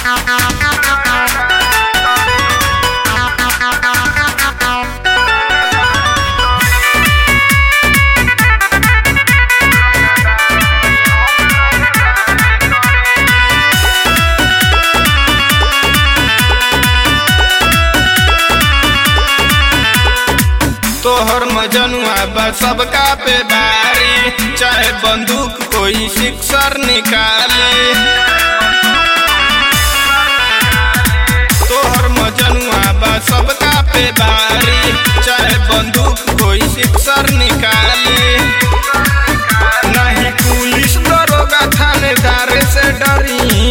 तोहर मजनुआ बा सबका पे भारी चाहे बंदूक कोई सिक्सर निकाले तोहर मजनुआ बा सबका पे भारी चाहे बंदूक कोई सिक्सर निकाले नहीं पुलिस दरोगा थानेदार से डरी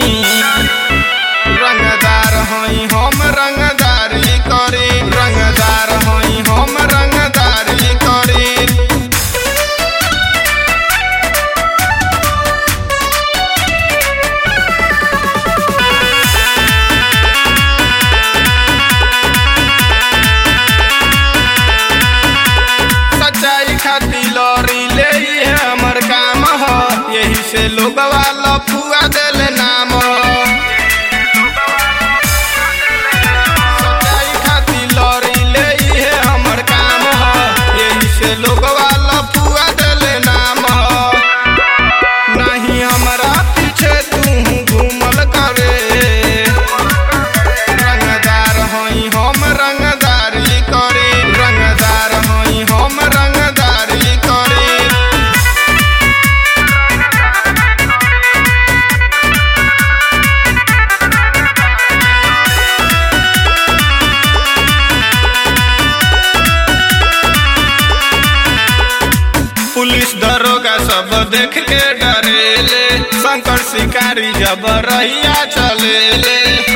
रंगदार हई हम रंगदारी करी रंगदार हई हम रंगदारी करी सच्चाई खाती लॉरी ले ये हमर काम ह यही से लोगवा लफुआ देले नाम सच्चाई खाती लॉरी ले ये हमर काम ह यही से लोगवा लफुआ देले नाम नहीं हमरा पीछे तू घूमल करे रंगदार हई हम रंगदारी करी रंगदार हई हम रंगदारी करी पुलिस दरोगा सब देख के डरेले शंकर शिकारी जब रहिया चलेले